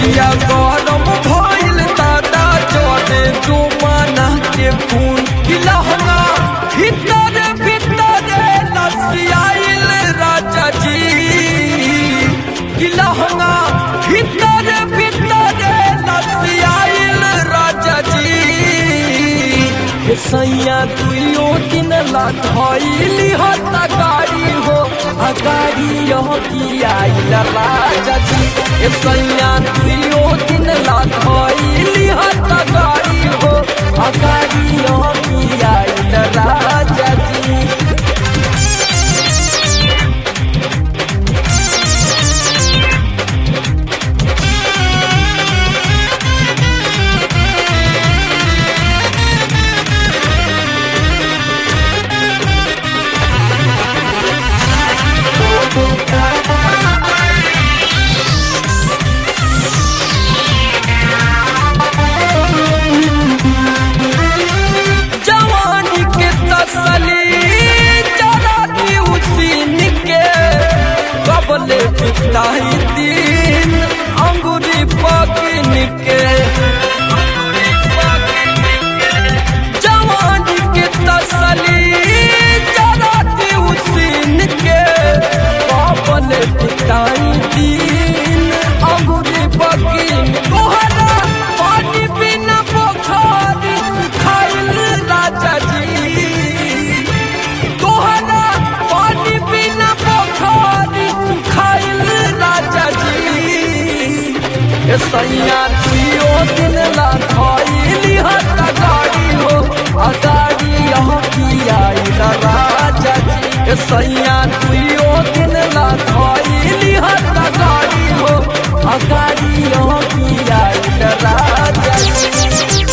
देहिया गरम भइल दादा चढ़े जुमाना के खून की लहंगा भीतर भीतर लसियाइल राजा जी की लहंगा भीतर भीतर लसियाइल राजा जी हे सैया दुइयो दिन ला धइली हत गाड़ी हो आ गाड़ी यह की आइल राजा जी हे सैया दुइयो दिन ला धइली हत गाड़ी हो आ गाड़ी यह की आइल राजा जी जवानी के तसली जरा दी उसीन के कबले बिताई दिन अंगूरी पकिन के जवानी के तसली जरा दी उसीन के कबले बिताई दिन अंगूरी पकिन तोहरा पानी बिना पोखर खाइल राजा जी तोहरा पानी बिना पोखर खाइल राजा जी ए सैया दुइयो दिन ला खइली हत गाड़ी हो आ गाड़ी यहाँ की आइल राजा जी ए सैया दुइयो दिन ला खइली हत गाड़ी हो आ गाड़ी यहाँ की आइल राजा जी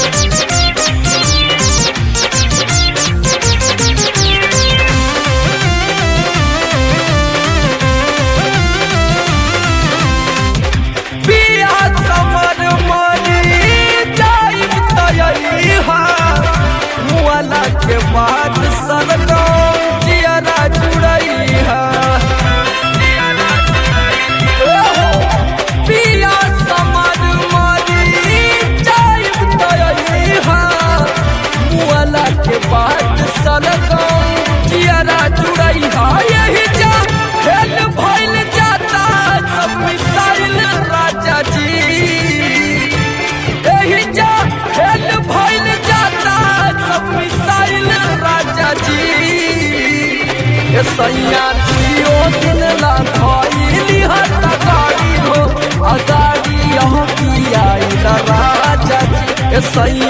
पिया समर मरी जाइब तयहा मुआला के बाद सरगम जियरा जुड़ैहा पिया समर मरी जाइब तयहा मुआला के बाद सरगम जियरा जुड़ैहा यही जा फेल भइल जाता सब मिसाइल राजा जी यही जा फेल भइल जाता सब मिसाइल राजा जी ए सैया दियो दिन ला खइली हत गाड़ी हो आ गाड़ी यहाँ की आइल राजा जी ए सैया